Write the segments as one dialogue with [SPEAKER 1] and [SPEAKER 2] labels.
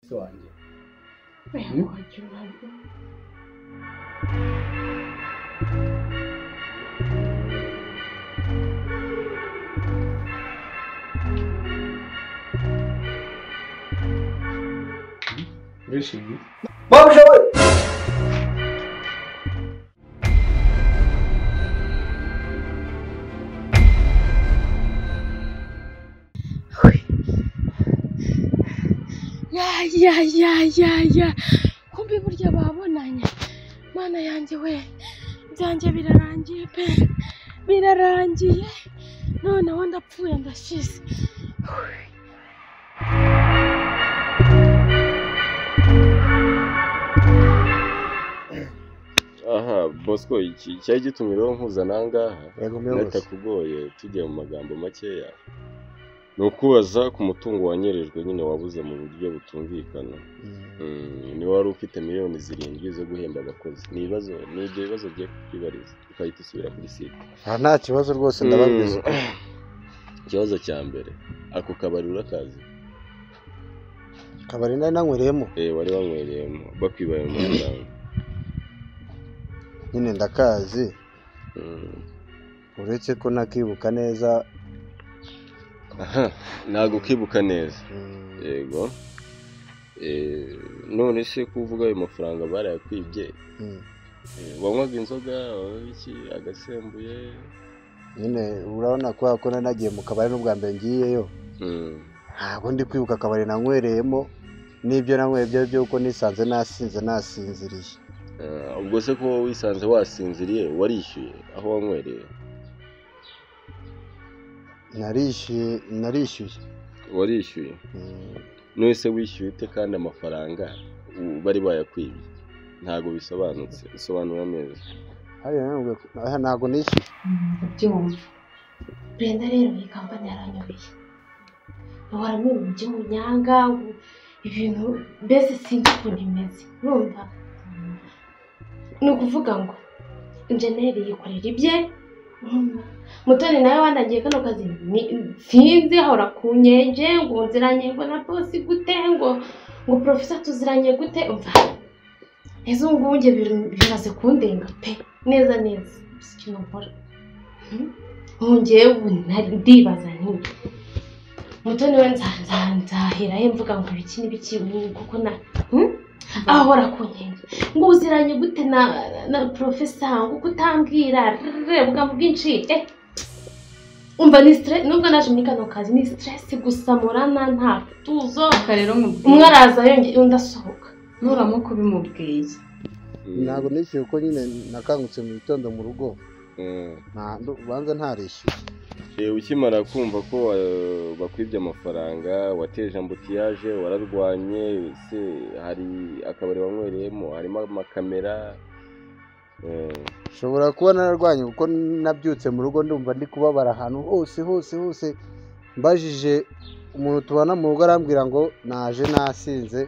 [SPEAKER 1] se wanjye urishimye
[SPEAKER 2] Babuja we
[SPEAKER 3] ya ya ya ya ya kumbe burya babonanye mana yanjye we ibyanjye birarangiye pe birarangiye noneho ndapfuye ndashize
[SPEAKER 4] aha bosco iki cyari gitumye rero nkuzana aha ngaha
[SPEAKER 2] yego
[SPEAKER 4] bitakugoye tujya mu magambo makeya ni ukubaza ku mutungo wanyerejwe nyine wabuze mu buryo butumvikana Mm, niba wari ufite miliyoni zirindwi zo guhemba abakozi ni ibibazo ni ibyo bibazo ugiye kubyibariza ugahita usubira kuri site
[SPEAKER 2] nta kibazo rwose ndababwiza
[SPEAKER 4] Mm. ikibazo cya mbere ako kabari urakazi
[SPEAKER 2] kabari nari nanywereyemo
[SPEAKER 4] eh wari wanywereyemo bakwibaye mu mafaranga
[SPEAKER 2] nyine ndakazi
[SPEAKER 4] Mm.
[SPEAKER 2] uretse ko nakibuka neza
[SPEAKER 4] aha ntabwo ukibuka neza
[SPEAKER 2] mm,
[SPEAKER 4] yego Eh, none se ko uvuga ayo mafaranga barayakwibye
[SPEAKER 2] mm.
[SPEAKER 4] Eh, wanywaga inzoga wanywaga iki agasembuye
[SPEAKER 2] nyine urabona kubera ko nari nagiye mu kabari n'ubwa mbere ngiyeyo
[SPEAKER 4] Mm.
[SPEAKER 2] ntabwo ndi kwibuka akabari nanywereyemo n'ibyo nanyweye ibyo ari byo kuko nisanze nasinze nasinziriye
[SPEAKER 4] Eh, ubwo se ko wowe wisanze wasinziriye warishyuye aho wanywereye
[SPEAKER 2] narishyuye narishyuye
[SPEAKER 4] warishyuye
[SPEAKER 2] Mm,
[SPEAKER 4] none se wishyuye ute kandi amafaranga u- bari bayakwibye ntabwo bisobanutse bisobanura neza
[SPEAKER 2] hariya nanone ubwo- aha ntabwo nishyuye
[SPEAKER 3] byumva brenda rero iyi kampani yaranyobeye bahora muri ubu by'umunyanga ubu- ibintu mbese sinzi ukuntu imeze urumva ni ukuvuga ngo injeneri yikorera ibye urumva? mutoni nawe wandagiye kano kazi ni- sinzi ahora ku nyenje ngo nziranye ngo na bosi gute ngo ngo porofesa tuziranye gute umva neza ubu ngubu njye bir- biraze kundenga pe neza neza si ikintu nkora nkongeye ubu nari ndibaza nti mutoni we nzanzanzahera he mvuga ngo ibiki n'ibiki ubu kuko na hmm? ahora ku nkenge ngo uziranye gute na na profesa ngo uko utambwira re bwa bwinshi eh umva ni stress nubwo naje muri kano kazi ni stress gusa murana nta tuzo
[SPEAKER 5] Reka rero
[SPEAKER 3] umwe
[SPEAKER 5] mubwiye
[SPEAKER 3] araza yongeye undi asohoka
[SPEAKER 5] nuramuka ubimubwiye
[SPEAKER 4] Mm.
[SPEAKER 2] ntabwo nishyuye kuko nyine nakangutse mu gitondo mu rugo
[SPEAKER 4] Mm.
[SPEAKER 2] nta- ndu- ubanza ntarishyuye
[SPEAKER 4] Eh, ukimara kumva ko eh, bakwibye amafaranga wateje ambutiyaje wararwanye se hari akabari wanywereyemo harimo amakamera Eh,
[SPEAKER 2] nshobora kuba nararwanye kuko nabyutse mu rugo ndumva ndi kubabara ahantu hose hose hose mbajije umuntu tubana mu rugo arambwira ngo naje nasinze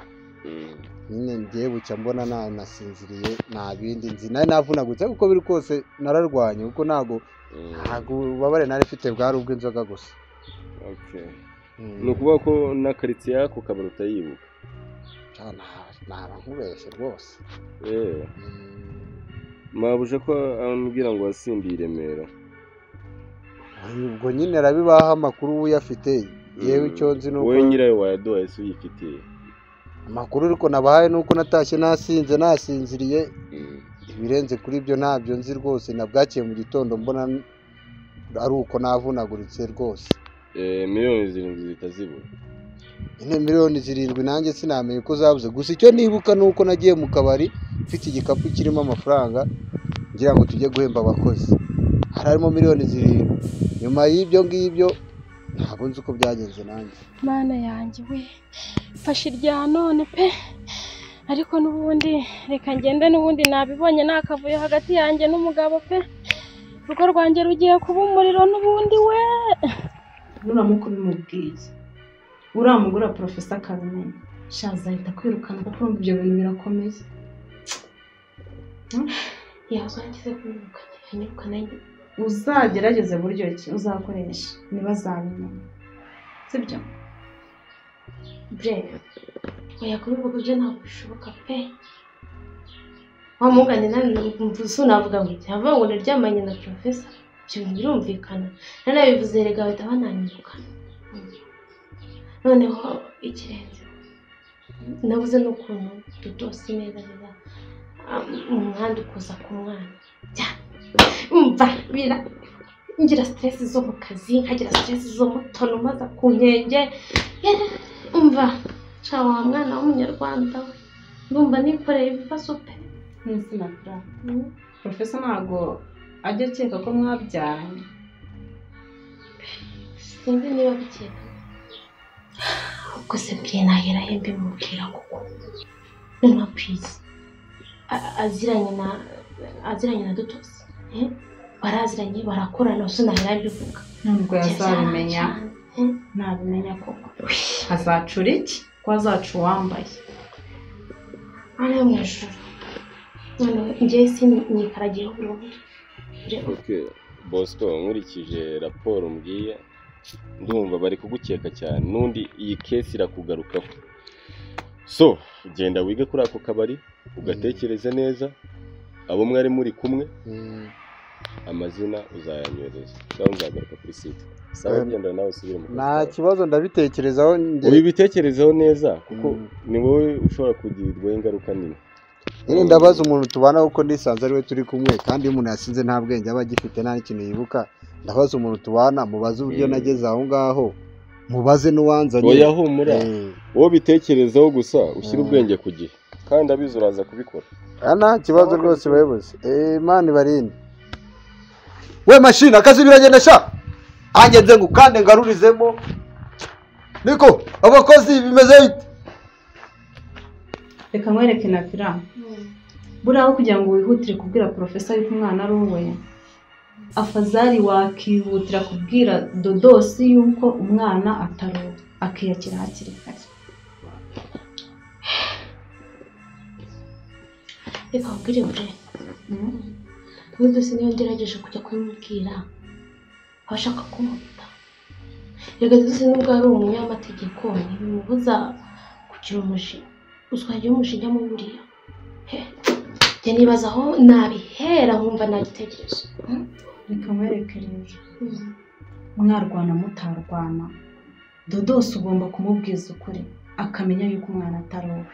[SPEAKER 4] mm.
[SPEAKER 2] nyine ngiye bucya mbona na nasinziriye nta bindi nzi nari navunagutse ariko uko biri kose nararwanye kuko ntabwo
[SPEAKER 4] Mm.
[SPEAKER 2] ntabwo ububabare nari mfite bwari ubw'inzoga gusa
[SPEAKER 4] Okay.
[SPEAKER 2] Mm.
[SPEAKER 4] ni ukuvuga ko na karitsiye y'ako kabari utayibuka
[SPEAKER 2] Ah, nta- naba nkubeshye rwose
[SPEAKER 4] yewe
[SPEAKER 2] Mm.
[SPEAKER 4] mwabuje ko ambwira ngo wasimbiye i remera
[SPEAKER 2] Ay, ubwo nyine arabibaha amakuru uyafite yewe
[SPEAKER 4] Mm.
[SPEAKER 2] icyo nzi ni uko
[SPEAKER 4] wowe nyirayo wayaduhaye se uyifitiye
[SPEAKER 2] amakuru ariko nabahaye ni uko natashye nasinze nasinziriye ibirenze kuri ibyo ntabyo nzi rwose nabwakiye mu gitondo mbona ari uko navunaguritse rwose
[SPEAKER 4] Eh, miliyoni zirindwi zitazibura
[SPEAKER 2] nyine miliyoni zirindwi nanjye sinamenye ko zabuze gusa icyo nibuka ni uko nagiye mu kabari mfite igikapu kirimo amafaranga ngira ngo tujye guhemba abakozi hari harimo miliyoni zirindwi nyuma y'ibyo ngibyo ntabwo nzi uko byagenze nanjye
[SPEAKER 3] mana yanjye we mfashe irya none pe ariko n'ubundi reka ngende n'ubundi nabibonye ni akavuyo hagati yanjye n'umugabo pe urugo rwanjye rugiye kuba umuriro n'ubundi we
[SPEAKER 5] nuramuka ubimubwiye uriya mugore wa porofesa akabimenya
[SPEAKER 3] shaza ahita kwirukana
[SPEAKER 5] kuko urumva ibyo bintu birakomeye
[SPEAKER 3] yazwa ngize kumwirukana yanyirukana
[SPEAKER 5] uzagerageze buryo ki uzakoresha ntibazabimenya sibyo
[SPEAKER 3] breve oya kuri ubwo buryo ntabwo bishoboka pe wamugane nawe ukumva unavuga ngo cyava ngo naryamanye na porofesa ibyo birumvikana nanabivuze erega bahita bananyiruka noneho ikirenze nabuze n'ukuntu dutose neza neza umuhanda ukuza ku mwana umva bira ngira siteresi zo mu kazi nkagira siteresi zo mu tono maze ku nkenge umva nshya wa mwana w'umunyarwanda we ndumva nikoreye ibibazo pe
[SPEAKER 5] n'insina bwa porofesa ntabwo ajya akeka ko mwabyaranye
[SPEAKER 3] sinzi niba bikeka ubwo se mbere nahera he mbimubwira kuko noneho kwizi a- aziranye na aziranye na dutosi eh? baraziranye barakorana ubu sinahera mbivuga
[SPEAKER 5] ntabwo yazabimenya
[SPEAKER 3] Eh?
[SPEAKER 5] ntabimenya koko azacura iki ko azaca uwambaye
[SPEAKER 3] ari mu ijoro noneho njyewe sinyikaragiyeho burundu Rero,
[SPEAKER 4] ok bosco nkurikije raporo mbwiye ndumva bari kugukeka cyane n'undi iyi kesi irakugarukaho so genda wige kuri ako kabari ugatekereze neza abo mwari muri kumwe amazina uzayanyohereza cyangwa uzagaruka kuri site sawa
[SPEAKER 2] Eh,
[SPEAKER 4] genda nawe usubire mu kazi
[SPEAKER 2] nta
[SPEAKER 4] kawe.
[SPEAKER 2] kibazo ndabitekerezaho njye
[SPEAKER 4] ubibitekerezeho neza kuko
[SPEAKER 2] Mm.
[SPEAKER 4] ni wowe ushobora kugirirwaho ingaruka nini
[SPEAKER 2] nyine ndabaza umuntu tubana kuko nisanze ari we turi kumwe kandi iyo umuntu yasinze nta bwenge aba agifite nta n'ikintu yibuka ndabaza umuntu tubana mubaze uburyo
[SPEAKER 4] Mm.
[SPEAKER 2] nageze aho ngaho mubaze n'uwanzanye
[SPEAKER 4] oya humura
[SPEAKER 2] Eh,
[SPEAKER 4] wowe ubitekerezeho gusa ushyire
[SPEAKER 2] Mm.
[SPEAKER 4] ubwenge ku gihe kandi abizi uraza kubikora
[SPEAKER 2] ah, nta kibazo rwose bayobozi Eh, imana ibarinde we mashini akazi biragenda sha angenze ngo ukande ngarurizemo niko abakozi bimeze bite
[SPEAKER 5] reka nkwereke na fira
[SPEAKER 3] mm,
[SPEAKER 5] buriya aho kugira ngo wihutire kubwira porofesa yuko umwana ari uwe afazari wakihutira kubwira dodosi yuko umwana atari uwe akiyakira hakiri kare
[SPEAKER 3] reka nkubwire bure n'udusi niyo ngerageje kujya kubimubwira aba ashaka kumuta reka dusi nubwo ari umunyamategeko ntibimubuza kugira umujinya uzwa igihe umujinya muburiya njye nibaza aho nabihera nkumva nta gitekerezo
[SPEAKER 5] reka nkwereke rero
[SPEAKER 3] Mm.
[SPEAKER 5] mwarwana mutarwana dodosi ugomba kumubwiza ukuri akamenya yuko umwana atari uwe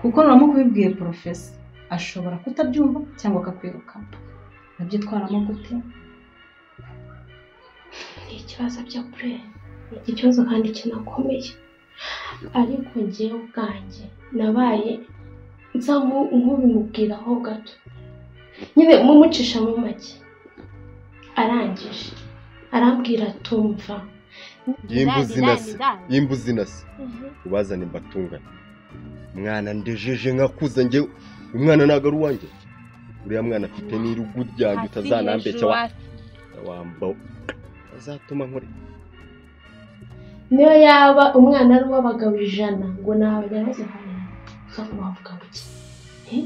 [SPEAKER 5] kuko nuramu kubibwiye porofesa ashobora kutabyumva cyangwa akakwirukana abyitwaramo gute
[SPEAKER 3] ni ikibazo bya kure ni ikibazo kandi kinakomeye ariko ngewe ubwanjye nabaye nsa nku- nk'ubimubwiraho gato nyine mumucisha mu make arangije arambwira tumva
[SPEAKER 6] y'imbuzi inase y'imbuzi inase ubazane mbatungane mwana ndejeje nkakuza njye umwana ntabwo ari uwanjye uriya mwana afite n'irugu ryanjye utazanambeshya wa- wamba azatuma nkore
[SPEAKER 3] niyo yaba umwana ari uw'abagabo ijana ngo naba nyirazo hanyuma uzavuga wavuga buke Eh?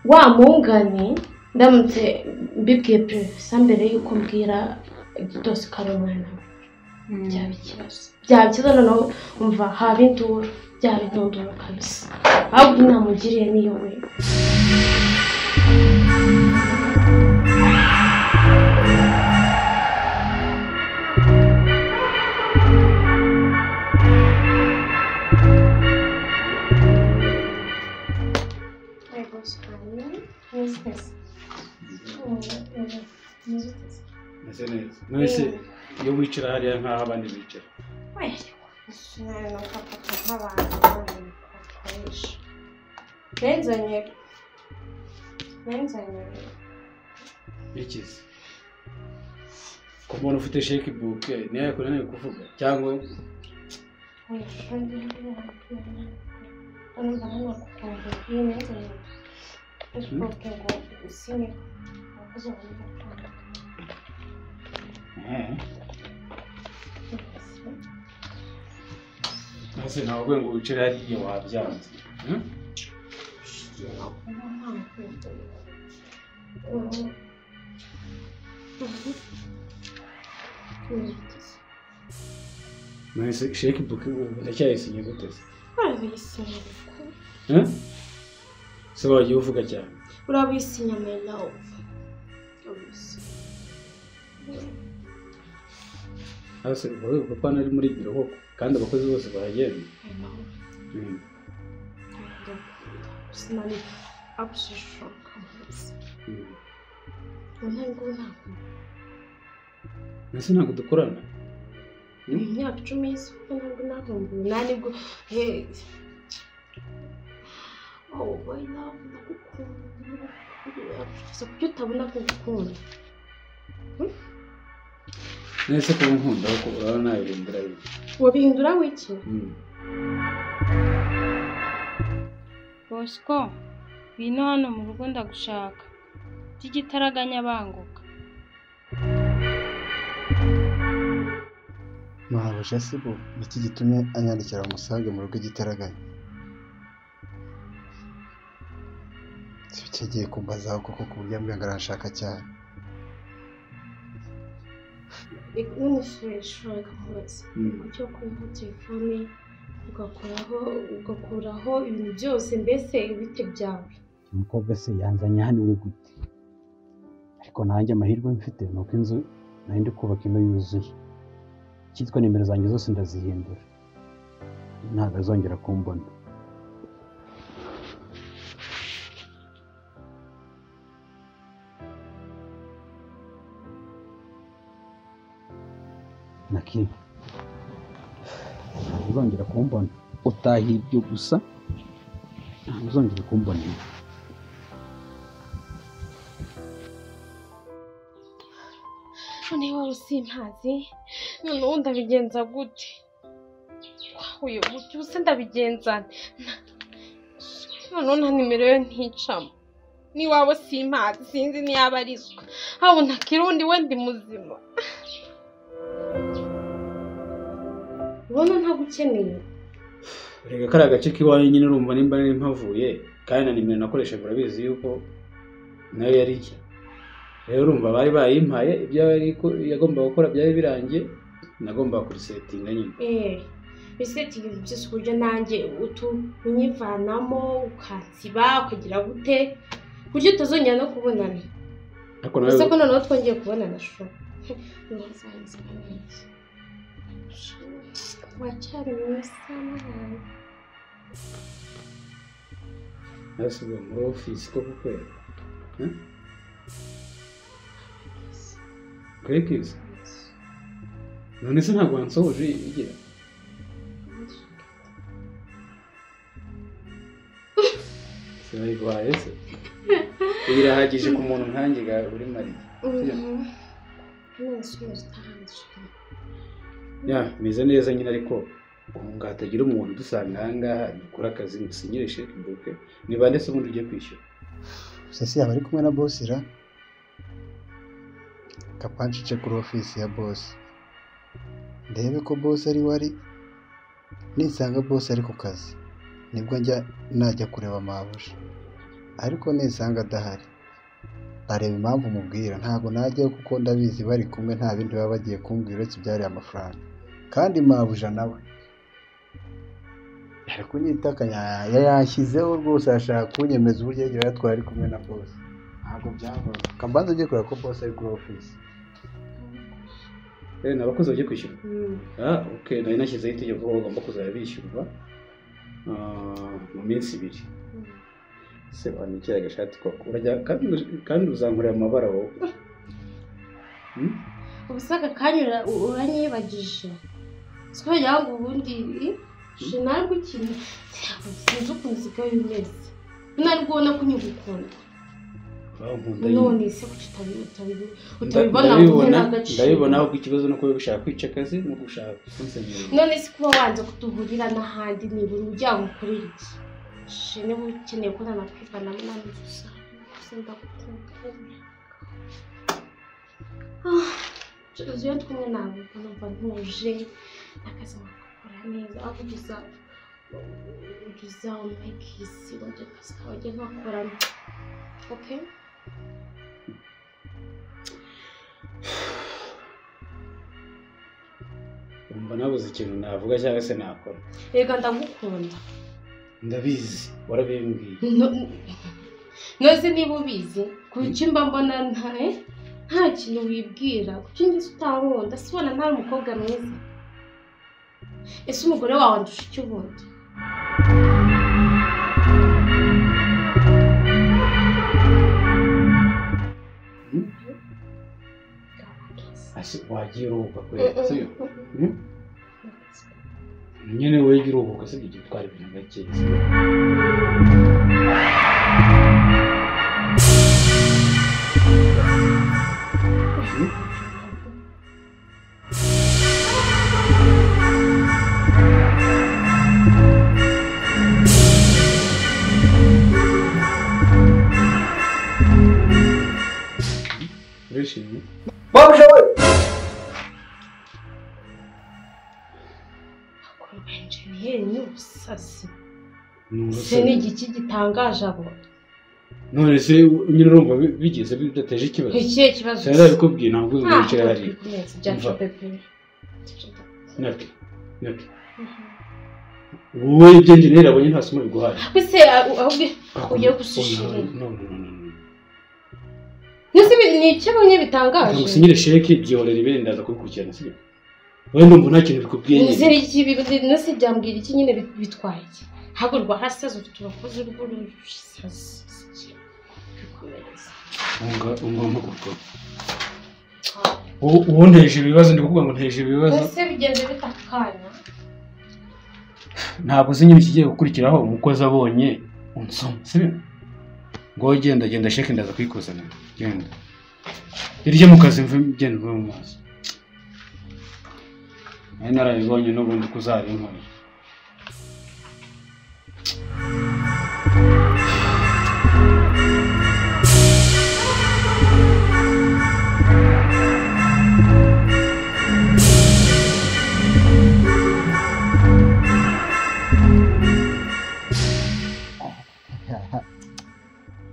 [SPEAKER 3] wa mungane ndamutse mbibwiye perezida mbere y'uko mbwira igitosi ko ari umwana we byaba ikibazo byaba ikibazo noneho umva haba induru byaba intunduru kabisa ahubwo inama ugiriye niyo we
[SPEAKER 1] Meze neza mwese iyo wicara hariya nk'aho abandi bicara
[SPEAKER 7] benzanye benzanye
[SPEAKER 1] bikize ku muntu ufite sheki buke niyo yakunaniye kuvuga cyangwa Mhm. Ese ntabwo ngo wicare hariya wabyanze Mhm. mwese sheki buke ubu ndacyayisinya gute se
[SPEAKER 3] urabisinyamira
[SPEAKER 1] Eh? Se wagiye uvuga cyane
[SPEAKER 3] urabisinyamira upfa
[SPEAKER 1] hasi uvuga ko papa nari muri biro koko kandi abakozi bose bahagenda Mm.
[SPEAKER 3] sinari abushishoka munsi
[SPEAKER 1] Mm.
[SPEAKER 3] ntabwo ntabwo
[SPEAKER 1] mbese ntabwo dukorana
[SPEAKER 3] mu myaka icumi y'isoko ntabwo nahunguye nta nibwo he wowe boyi nawe ndagukunda gusa kuki utabona ko ngukunda
[SPEAKER 1] nese kuba nkunda ko uraba nabirindira bimwe
[SPEAKER 3] wabihindura wiki
[SPEAKER 1] Mm.
[SPEAKER 7] bosco ngwino hano mu rugo ndagushaka by'igitaraganya banguka
[SPEAKER 2] mwabasha se bo niki gitumye anyandikira umusange mu rugo igitaraganya cyagiye kumbazaho koko ku buryo ambwira ngo arashaka cyane
[SPEAKER 3] none ushaka kubaza
[SPEAKER 1] Mm.
[SPEAKER 3] icyo kuriho telefone ugakuraho ugakuraho ibintu byose mbese ibiti byawe
[SPEAKER 8] umukobwa se yanzanye hano iwe gute ariko nanjye amahirwe mfite ni uko inzu nari ndi kubaka ino yuzuye icyitwa nimero zanjye zose ndazihindura ntabwo azongera kumbona naki ntabwo uzongera kumbona utaha ibyo gusa ntabwo uzongera kumbona
[SPEAKER 3] none wowe usimpazi noneho ndabigenza gute wahuye gutyo se ndabigenza nte? noneho nta nimero yo nticamo n'iwabo simpazi sinzi niyaba arizwa habona kirundi we ndi muzima ubona ntagukeneye
[SPEAKER 1] reka kariya gace k'iwanyu nyine urumva nimba nari mpavuye kandi na nimero nakoreshaga urabizi yuko nayo yari ijya rero urumva bari bayimpaye ibyo yari ko- yagombaga gukora byari birangiye nagombaga kurisetinga nyine
[SPEAKER 3] eee biseti ibintu byose uburyo nanjye utu unyivanamo ukansiba ukagira gute ku buryo utazongera no kubonana
[SPEAKER 1] ariko nawe
[SPEAKER 3] Ese ko noneho twongeye kubonana shusho wacyari mwiza mwana
[SPEAKER 1] nasubiye muri ofisi ko kukwera kwekiza none se ntabwo wansohoje igira sinayiguhaye se birahagije ku muntu nkanjye ga uri mariye ya meze neza nyine ariko ubu ngo hatagira umuntu udusanga aha ngaha dukora akazi ngo usinyire sheke buke niba ndetse ubundi ugiye kwishyura
[SPEAKER 2] gusa si yaba ari kumwe na bosi ra kapancice kuri ofisi ya bosi ndebe ko bosi ari we ari nisanga bosi ari ku kazi nibwo njya najya kureba mabuja ariko nisanga adahari areba impamvu mubwira ntabwo najyayo kuko ndabizi bari kumwe nta bindi baba bagiye kumbwira uretse ibyariye amafaranga kandi mabuja nawe ari kunyitakanya yashyizeho rwose ashaka kunyemeza uburyo yagiye yatwara ari kumwe na bose ntabwo byavamo kabanza ugiye kureba ko bose ari kuri ofisi
[SPEAKER 1] rero ni abakozi bagiye kwishyura ah ok nari nashyizeho itegeko ko bagomba kuzajya bishyurwa ah, mu minsi ibiri se wanikira agashati koko urajya kandi kandi uzankorera amabara wowe Hmm?
[SPEAKER 3] ubusaka kanyura uranyibagije sikongera ngo ubundi shinarwe ikintu ntabwo sinzi ukuntu usigaye umeze nari kubona ko unyigukunda
[SPEAKER 1] Uraho nkunda nyine.
[SPEAKER 3] none se kuki utabi- utabi- utabibona ngo uhe
[SPEAKER 1] ndabibona
[SPEAKER 3] n'agaciro
[SPEAKER 1] ndabibona ahubwo ikibazo ni uko bari gushaka kwica akazi no gushaka kunsenyera
[SPEAKER 3] none se kuba wanze kuduhurira n'ahandi nibura ujya ngukorera iki shene uba ukeneye ko nanakwivanamo nanjye gusa gusa ndagukunda Ah, Jozi, iyo twumwe ntabwo numva ntuje n'akazi nkakakora neza aho gusa uza umekisi wajya akazi kawe ujye nkakorana okay
[SPEAKER 1] uyu mba nabuze ikintu navuga cyangwa se nakora
[SPEAKER 3] reka ndagukunda
[SPEAKER 1] ndabizi warabimbwiye
[SPEAKER 3] No- nose niba ubizi ku buryo mba mbona nta- eh, nta kintu wibwira ku buryo njye utarunda se ubona ntari umukobwa mwiza ese umugore wawe andusha icyo ubundi
[SPEAKER 1] ese wagiye uruhuka kubera sibyo Mm? nyine wege uruhuka sibyo ujya utwara ibintu gake sibyo? Mm? Urishimye?
[SPEAKER 2] babuja we
[SPEAKER 3] akurwanjiriyenye ubusasi
[SPEAKER 1] Numva
[SPEAKER 3] se ni igiki gitangaje abo
[SPEAKER 1] none se nyine urumva bi- bigeze bidateje ikibazo
[SPEAKER 3] ikihe kibazo
[SPEAKER 1] sinari abikubwiye ntabwo uzi
[SPEAKER 3] ntabwo
[SPEAKER 1] ibice hari
[SPEAKER 3] turi kumeza byacu
[SPEAKER 1] Umva.
[SPEAKER 3] pepe
[SPEAKER 1] nabyo nabyo wowe ibyo njye rero abonye nta somo biguhaye
[SPEAKER 3] bise ahubwo Ugiye gusishima. nose ibi- ni iki abonye bitangaje
[SPEAKER 1] ngo usinyire sheke byorera ibere ndaza kubikurikirana sibyo wowe ndumva nta kintu bikubwiye
[SPEAKER 3] Nzi
[SPEAKER 1] nyine
[SPEAKER 3] iki bibi- nose byambwira iki nyine bit- bitwaye iki ntabwo rwarasaze ufite abakozi rw'urusazi bikomereza
[SPEAKER 1] Unga- ungomba gukora Uwo- uwo nteje ibibazo ndi kuvuga ngo nteje ibibazo
[SPEAKER 3] ese bigenze bita akanya
[SPEAKER 1] ntabwo uzi nyine ikigiye gukurikiraho umukozi abonye unsoma sibyo ngo wowe genda genda sheke ndaza kuyikuzanira genda iryo mu kazi mve genda uve mu maso nari narabibonye n'ubundi kuzabinkorera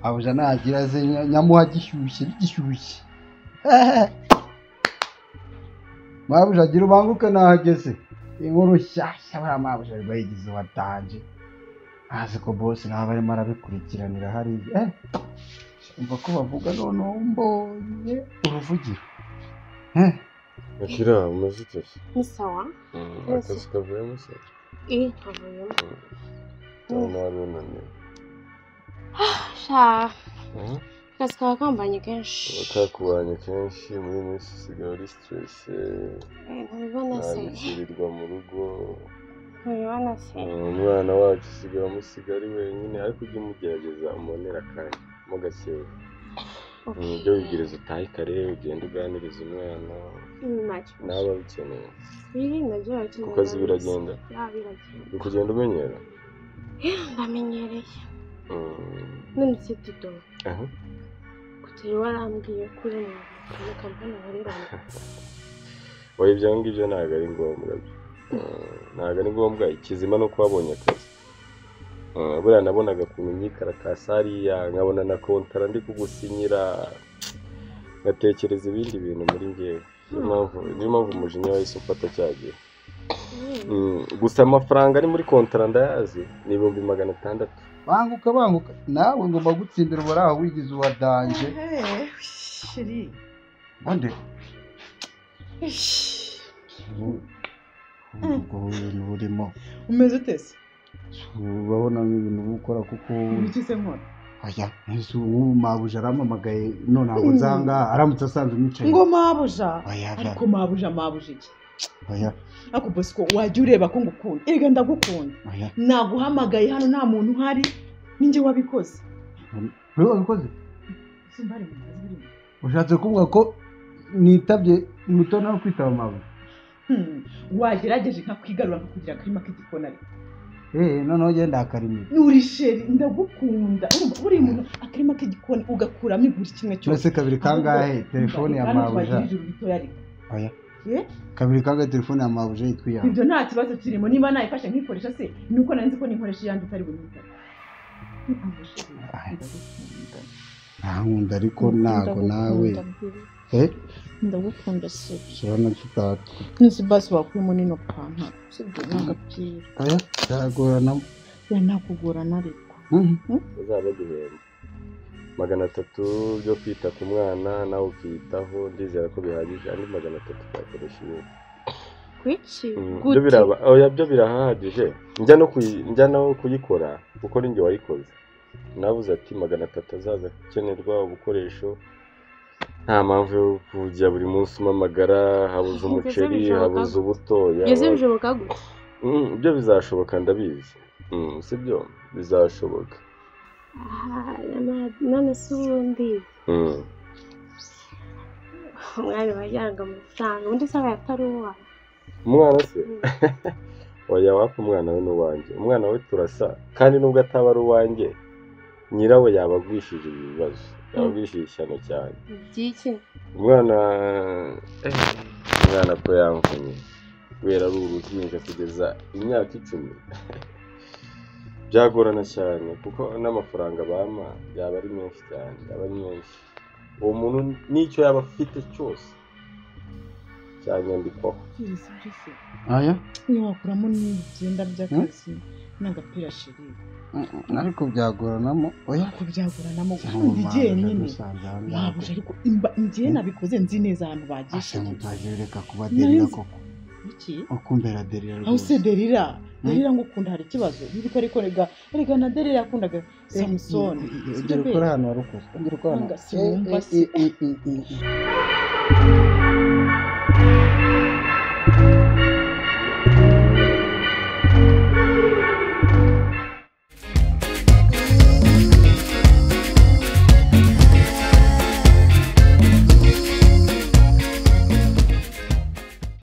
[SPEAKER 2] babuja ntagira aze nya- nyamuha gishyushye gishyushye mabuja agira ubanguke nahageze inkuru nshyashya buriya mabuja ari bayigize watanje azi ko bose nawe aba arimo arabikurikiranira hariya eh umva ko bavuga noneho mbonye uruvugiro eh
[SPEAKER 4] Akira umeze ute se?
[SPEAKER 3] ni sawa
[SPEAKER 4] Mm,
[SPEAKER 3] Yes.
[SPEAKER 4] akazi kavuyemo se
[SPEAKER 7] Iyi nkavuyemo
[SPEAKER 4] cyangwa nabi unaniwe
[SPEAKER 7] sha
[SPEAKER 4] Mm.
[SPEAKER 7] akazi kaba kambanye kenshi
[SPEAKER 4] abakakubanye kenshi muri iyi minsi usigaye uri siteresi
[SPEAKER 7] ntibibona se
[SPEAKER 4] ntabikirirwa mu rugo
[SPEAKER 7] ntibibona se
[SPEAKER 4] Mm, umwana wacu usigaye umusiga ari wenyine ariko ujye umugerageza umunera akanya mo gakeya Mm, ibyo wibwiriza utahe kare ugende uganiriza umwana nawe
[SPEAKER 7] ntibibona
[SPEAKER 4] abikeneye
[SPEAKER 7] birinda byo bakeneye
[SPEAKER 4] kuko azi biragenda
[SPEAKER 7] biragenda
[SPEAKER 4] ni kugenda umenyera
[SPEAKER 7] ndamenyereye
[SPEAKER 4] Mm.
[SPEAKER 7] none se tudo
[SPEAKER 4] Aha.
[SPEAKER 7] kutari warambwiye ko uri mu mu kampani ukoreramo
[SPEAKER 4] oya ibyo ngibyo ntabwo ari ngombwa Mm, ntabwo ari ngombwa ikizima ni uko wabonye akazi Mm, buriya nabonaga ku myikarakasi hariya nkabona na kontara ndi kugusinyira ngatekereza ibindi bintu muri ngewe niyo mpamvu niyo mpamvu umujinya wahise umfata cya gihe Mm, gusa amafaranga ari muri kontara ndayazi ni ibihumbi magana atandatu
[SPEAKER 2] banguka banguka nawe ngomba gutsindira ubari aho wigize uwadanje
[SPEAKER 5] shiri
[SPEAKER 2] nde
[SPEAKER 5] Ish,
[SPEAKER 2] ubwo ibintu burimo
[SPEAKER 5] umeze ute se
[SPEAKER 2] urabona nk'ibintu uba ukora kuko
[SPEAKER 5] iki se nkora
[SPEAKER 2] aya ese ubu mabuja arampamagaye none ntabwo nzanga aramutse asanzwe umwicaye
[SPEAKER 5] ngo mabuja
[SPEAKER 2] oya oya,
[SPEAKER 5] ariko mabuja mabuja iki
[SPEAKER 2] oya
[SPEAKER 5] ariko bosco wajya ureba ko ngukunda erega ndagukunda
[SPEAKER 2] oya
[SPEAKER 5] naguhamagaye hano nta muntu uhari ninjye wabikoze
[SPEAKER 2] wowe wabikoze
[SPEAKER 5] Simba ari mu kazi buriya.
[SPEAKER 2] ushatse kuvuga ko nitabye umutoni wo kwitaba mabuja
[SPEAKER 5] Hmm, wagerageje nkakwigarura nkakugira akarima k'igikona ariko
[SPEAKER 2] eee noneho genda akarimira
[SPEAKER 5] uri sheri ndagukunda urumva buri muntu akarima k'igikoni ugakuramo igura kimwe cyose
[SPEAKER 2] uretse kabiri kangahe telefone ya mabuja oya
[SPEAKER 5] Eh?
[SPEAKER 2] kabiri kangahe telefone ya mabuja yitwa iyawe
[SPEAKER 5] ibyo nta kibazo kirimo niba nayifashe nkikoresha se ni uko nari nzi ko nikoresha iyanjye itari bunyita
[SPEAKER 2] ntankunda ariko ntago nawe
[SPEAKER 9] ndagukunda sibi
[SPEAKER 2] turabona tutatu
[SPEAKER 9] nzi basi wakuyemo nino pantaro usibye n'agapira
[SPEAKER 2] aya byagorana
[SPEAKER 9] ya nta kugorana ariko
[SPEAKER 2] Mhm.
[SPEAKER 4] uzaba guhemba magana atatu byo kwita ku mwana nawe ukiyitaho ndizera ko bihagije andi magana atatu twakoresha ibindi
[SPEAKER 9] kuki
[SPEAKER 4] Mm,
[SPEAKER 9] gute
[SPEAKER 4] byo biraba oya byo birahagije njya no kuyi- njya no kuyikora kuko ni njye wayikoze nabuze ati magana atatu azaza gukenerwa ubukoresho nta mpamvu yo kujya buri munsi umpamagara habuze
[SPEAKER 7] Ngeze
[SPEAKER 4] umuceri
[SPEAKER 7] bishoboka gute?
[SPEAKER 4] habuze ubutoya
[SPEAKER 7] Ese bishoboka gute
[SPEAKER 4] Mm, ibyo bizashoboka ndabizi Mm, sibyo bizashoboka
[SPEAKER 7] Aha, na- none se ubundi
[SPEAKER 4] Mm.
[SPEAKER 7] umwari wajyanaga amafaranga undi se aba atari uwa
[SPEAKER 4] umwana se oya wapfa umwana we ni uwanjye umwana we turasa kandi nubwo ataba ari uwanjye nyirawe yaba agwishije ibi bibazo yaba agwishije ishyano cyane
[SPEAKER 7] by'iki
[SPEAKER 4] umwana eh, umwana ko yamvunye kubera ari uruhinja kugeza imyaka icumi byagorana cyane kuko n'amafaranga bampa yaba ari menshi cyane yaba ari menshi uwo muntu n'icyo yaba afite cyose cyanyandikwaho
[SPEAKER 9] izi byose
[SPEAKER 2] aya
[SPEAKER 9] ntiwakuramo n'ibyenda by'akazi n'agapira shiri
[SPEAKER 2] Mm, ariko byagoranamo oya
[SPEAKER 9] ntabwo byagoranamo gukunda igenyine wabuje ariko imba- njye nabikoze nzi neza ahantu bagisha
[SPEAKER 2] asanga utaje reka kuba derira
[SPEAKER 9] Nari-
[SPEAKER 2] koko
[SPEAKER 9] iki
[SPEAKER 2] ukumbera derira
[SPEAKER 9] aho se
[SPEAKER 2] rwose
[SPEAKER 9] derira
[SPEAKER 2] Hmm?
[SPEAKER 9] derira ngo ukunda hari ikibazo ariko ariko rega rega na derira yakundaga samusoni
[SPEAKER 2] ongera ukora ahantu warukoze ongera ukora
[SPEAKER 9] Nanga sinumva
[SPEAKER 2] ahantu
[SPEAKER 9] se.
[SPEAKER 2] Eh, eh, eh, eh, eh, eh.